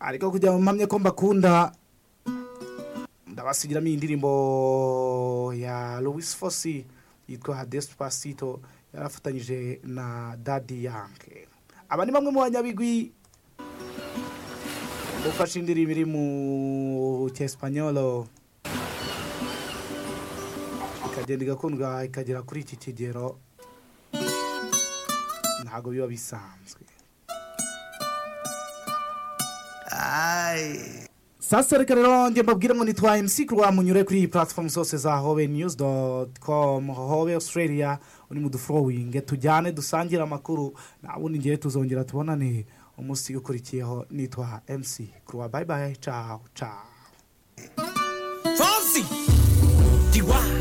ariko kugira ngo mpamye ko mbakunda ndabasubiramo iyi ndirimbo ya Louis Fosi yitwa Despacito yarafatanyije na Daddy Yankee aba ni bamwe mu banyabigwi bufashe indirimbo iri mu cyespanyolo ikagenda igakundwa ikagera kuri iki kigero ntabwo biba bisanzwe sasa reka rero njye mbabwire ngo nitwa MC kurwa munyure kuri iyi platform zose za hobe news dot com hobe australia uri mu dufurowinge tujyane dusangire amakuru nta bundi ngewe tuzongera tubonane umunsi ukurikiyeho nitwa MC kurwa bye bye ciao ciao Fonsi Tiwa